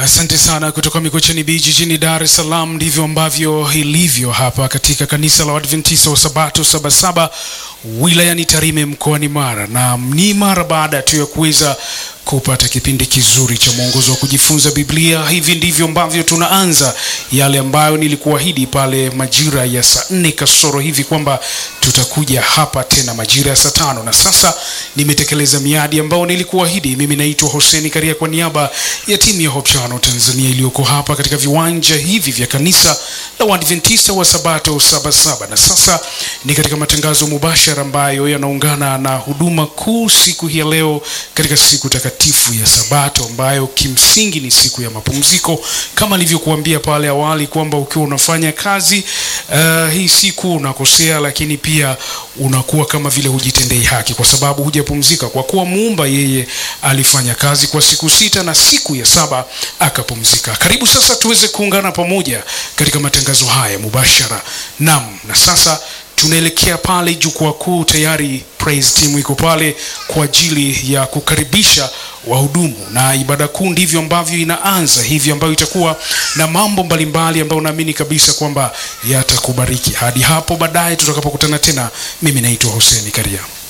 Asante sana kutoka Mikocheni B jijini Dar es Salaam. Ndivyo ambavyo ilivyo hapa katika kanisa la Waadventista wa Sabato Sabasaba wilayani Tarime mkoani Mara, na ni mara baada tu ya kuweza kupata kipindi kizuri cha mwongozo wa kujifunza Biblia. Hivi ndivyo ambavyo tunaanza yale ambayo nilikuahidi pale majira ya saa nne kasoro hivi kwamba tutakuja hapa tena majira ya saa tano na sasa nimetekeleza miadi ambayo nilikuahidi. Mimi naitwa Hoseni Karia kwa niaba ya timu ya Hope Channel Tanzania iliyoko hapa katika viwanja hivi vya kanisa la Waadventista wa Sabato Sabasaba, na sasa ni katika matangazo mubashara ambayo yanaungana na huduma kuu siku hii ya leo katika siku takatifu ya Sabato ambayo kimsingi ni siku ya mapumziko, kama nilivyokuambia pale awali kwamba ukiwa unafanya kazi uh, hii siku unakosea, lakini pia unakuwa kama vile hujitendei haki, kwa sababu hujapumzika, kwa kuwa muumba yeye alifanya kazi kwa siku sita na siku ya saba akapumzika. Karibu sasa tuweze kuungana pamoja katika matangazo haya mubashara. Naam, na sasa tunaelekea pale jukwaa kuu. Tayari praise team iko pale kwa ajili ya kukaribisha wahudumu na ibada kuu. Ndivyo ambavyo inaanza hivi, ambayo itakuwa na mambo mbalimbali ambayo naamini kabisa kwamba yatakubariki hadi hapo baadaye tutakapokutana tena. Mimi naitwa Hussein Karia.